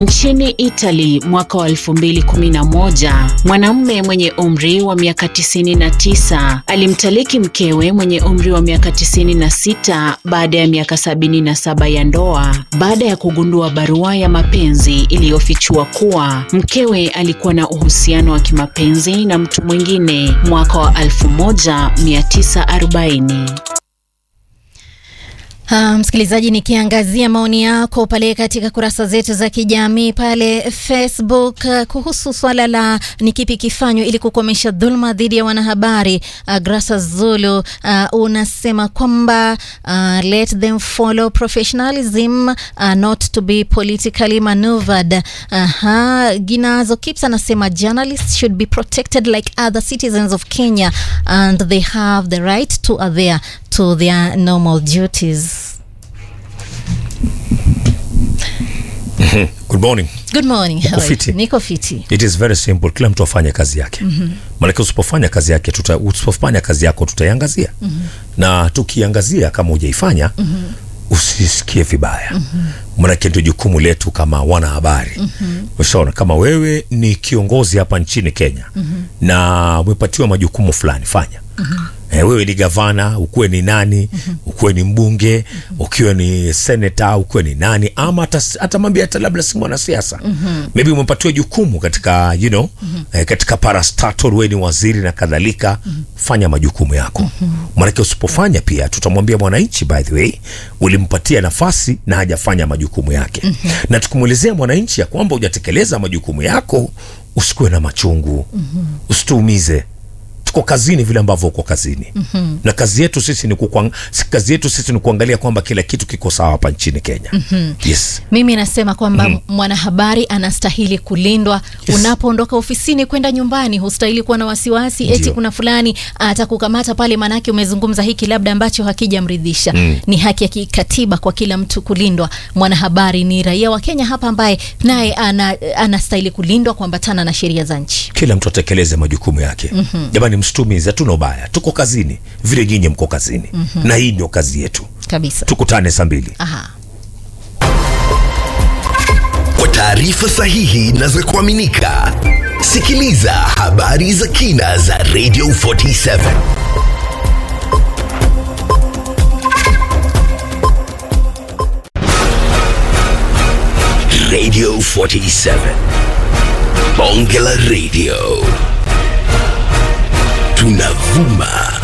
Nchini Italy mwaka wa 2011, mwanamume mwenye umri wa miaka 99 alimtaliki mkewe mwenye umri wa miaka 96 baada ya miaka 77 ya ndoa baada ya kugundua barua ya mapenzi iliyofichua kuwa mkewe alikuwa na uhusiano wa kimapenzi na mtu mwingine mwaka wa 1940. Uh, msikilizaji, nikiangazia maoni yako pale katika kurasa zetu za kijamii pale Facebook uh, kuhusu swala la ni kipi kifanywe ili kukomesha dhulma dhidi ya wanahabari. Uh, Grasa Zulu uh, unasema kwamba uh, let them follow professionalism uh, not to be politically maneuvered. Aha, Ginazo Kips anasema journalists should be protected like other citizens of Kenya and they have the right to adhere to their normal duties. Good morning. Good morning. Uko how are you? fiti? Niko fiti. It is very simple. Kila mtu afanye kazi yake. mm-hmm. Maanake usipofanya kazi yake tuta, usipofanya kazi yako tutaiangazia. mm-hmm. na tukiangazia kama hujaifanya mm-hmm. usisikie vibaya. mm-hmm. Maanake ndio jukumu letu kama wanahabari. mm-hmm. Ushaona, kama wewe ni kiongozi hapa nchini Kenya mm-hmm. na umepatiwa majukumu fulani, fanya mm-hmm. Eh, wewe ni gavana, ukuwe ni nani, ukuwe ni mbunge, ukiwe ni seneta, ukuwe ni nani, ama hata hata mambo hata labda si mwanasiasa maybe umepatiwa jukumu katika you know eh, katika parastatal, wewe ni waziri na kadhalika. Fanya majukumu yako, maanake usipofanya pia tutamwambia mwananchi, by the way, ulimpatia nafasi na hajafanya majukumu yake, na tukimwelezea mwananchi ya kwamba hujatekeleza majukumu yako, usikuwe na machungu, usituumize tuko kazini vile ambavyo uko kazini mm-hmm. na kazi yetu sisi ni kukuang... si- kazi yetu sisi ni kuangalia kwamba kila kitu kiko sawa hapa nchini Kenya mm-hmm. yes Mimi nasema kwamba mwanahabari anastahili kulindwa. Yes. Unapoondoka ofisini kwenda nyumbani, hustahili kuwa na wasiwasi eti Ndio. kuna fulani atakukamata pale, manake umezungumza hiki labda ambacho hakijamridhisha. Ni haki ya kikatiba kwa kila mtu kulindwa. Mwanahabari ni raia wa Kenya hapa ambaye naye ana, anastahili kulindwa kuambatana na sheria za nchi. kila mtu atekeleze majukumu yake mm-hmm. jamani msitumize hatuna ubaya tuko kazini vile nyinyi mko kazini mm-hmm. na hii ndio kazi yetu Kabisa. tukutane saa mbili Aha. Kwa taarifa sahihi na za kuaminika, sikiliza habari za kina za Radio 47 Radio 47 Bonge la Radio tunavuma